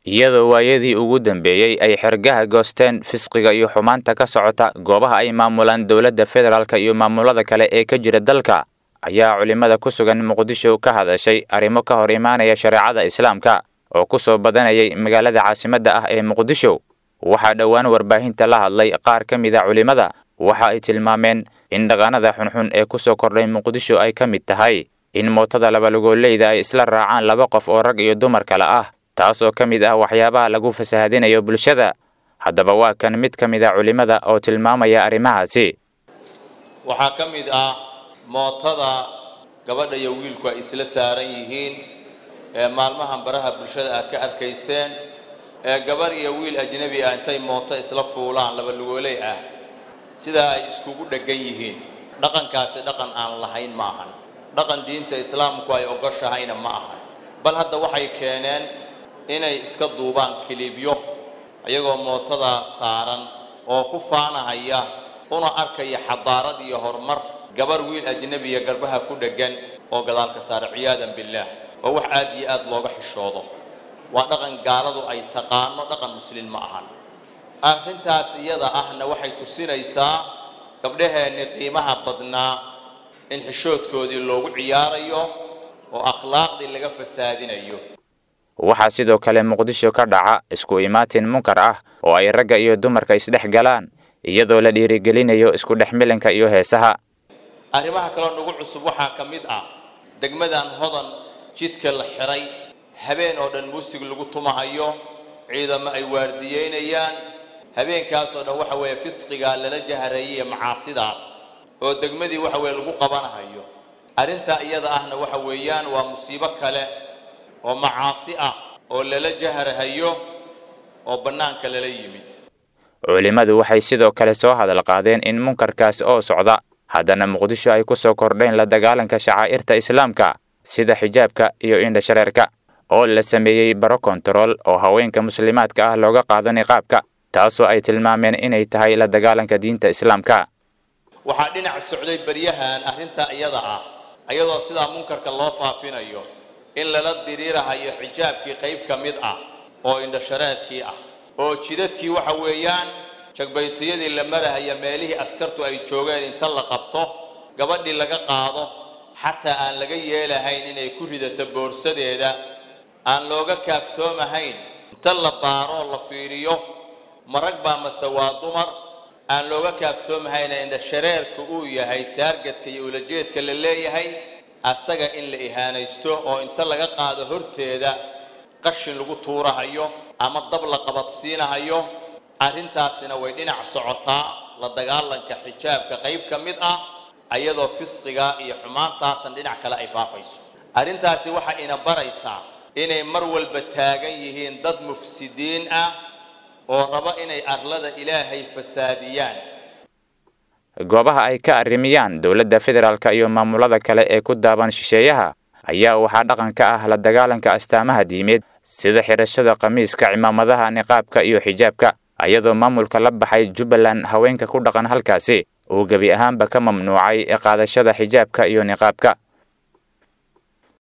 iyadoo waayadii ugu dambeeyey ay xergaha goosteen fisqiga iyo xumaanta ka socota goobaha ay maamulaan dowladda federaalk iyo maamulada kale ee ka jira dalka ayaa culimmada ku sugan muqdisho ka hadashay arrimo ka hor imaanaya shareecada islaamka oo ku soo badanayay magaalada caasimadda ah ee muqdisho waxaa dhowaan warbaahinta la hadlay qaar ka mid a culimmada waxa ay tilmaameen in dhaqanada xunxun ee ku soo kordhay muqdisho ay ka mid tahay in mootada labalugoolleyda ay isla raacaan laba qof oo rag iyo dumar kale ah taasoo ka mid ah waxyaabaha lagu fasahadinayo bulshada haddaba waa kan mid ka mid a culimmada oo tilmaamaya arrimahaasi waxaa ka mid ah mootada gabadha iyo wiilku ay isla saaran yihiin ee maalmahan baraha bulshada aad ka arkayseen ee gabarh iyo wiil ajnebi ah intay mooto isla fuulaan labalugooley ah sidaa ay iskugu dheggan yihiin dhaqankaasi dhaqan aan lahayn ma ahan dhaqan diinta islaamku ay ogoshahayna ma ahan bal hadda waxay keeneen inay iska duubaan kilibyo ayagoo mootadaa saaran oo ku faanahaya una arkaya xadaarad iyo horumar gabarh wiil ajnebiya garbaha ku dheggan oo gadaalka saara ciyaadan billaah oo wax aad iyo aad looga xishoodo waa dhaqan gaaladu ay taqaano dhaqan muslin ma ahan arrintaas iyada ahna waxay tusinaysaa gabdhaheenni qiimaha badnaa in xishoodkoodii loogu ciyaarayo oo akhlaaqdii laga fasaadinayo waxaa sidoo kale muqdisho ka dhaca isku imaatin munkar ah oo ay ragga iyo dumarka isdhex galaan iyadoo la dhiirigelinayo isku dhex milanka iyo heesaha arrimaha kaloo nagu cusub waxaa ka mid ah degmadan hodan jidka la xiray habeen oo dhan muusig lagu tumahayo ciidamo ay waardiyeynayaan habeenkaasoo dhan waxa weeye fisqiga lala jahareeyay macaasidaas oo degmadii waxa weeye lagu qabanahayo arrintaa iyada ahna waxa weeyaan waa musiibo kale oo macaasi ah oo lala jaharahayo oo bannaanka lala yimid culimmadu waxay sidoo kale soo hadal qaadeen in munkarkaas oo socda haddana muqdisho ay ku soo kordheen la dagaalanka shacaa'irta islaamka sida xijaabka iyo indhashareerka oo la sameeyey baro kontarool oo haweenka muslimaadka ah looga qaado niqaabka taasoo ay tilmaameen inay tahay la dagaalanka diinta islaamka waxaa dhinac socday beryahan arrintaa iyada ah ayadoo sidaa munkarka loo faafinayo in lala diriirahayo xijaabkii qayb ka mid ah oo indhashareerkii ah oo jidadkii waxa weeyaan jagbaytiyadii la marahaya meelihii askartu ay joogeen inta la qabto gabadhii laga qaado xataa aan laga yeelahayn inay ku ridato boorsadeeda aan looga kaaftoomahayn inta la baaroo la fiiriyo marag baa mase waa dumar aan looga kaaftoomahayn indhashareerka uu yahay taargetka iyo ulajeedka la leeyahay asaga in la ihaanaysto oo inta laga qaado horteeda qashin lagu tuurahayo ama dab la qabadsiinahayo arrintaasina way dhinac socotaa la dagaalanka xijaabka qayb ka mid ah ayadoo fisqiga iyo xumaantaasan dhinac kale ay faafayso arrintaasi waxay ina baraysaa inay mar walba taagan yihiin dad mufsidiin ah oo raba inay arlada ilaahay fasaadiyaan goobaha ay ka arrimiyaan dowladda federaalk iyo maamulada kale ee ku daaban shisheeyaha ayaa waxaa dhaqan ka ah la dagaalanka astaamaha diimeed sida xidhashada khamiiska cimaamadaha niqaabka iyo xijaabka ayadoo maamulka la baxay jubbaland haweenka ku dhaqan halkaasi uu gebi ahaanba ka mamnuucay qaadashada xijaabka iyo niqaabka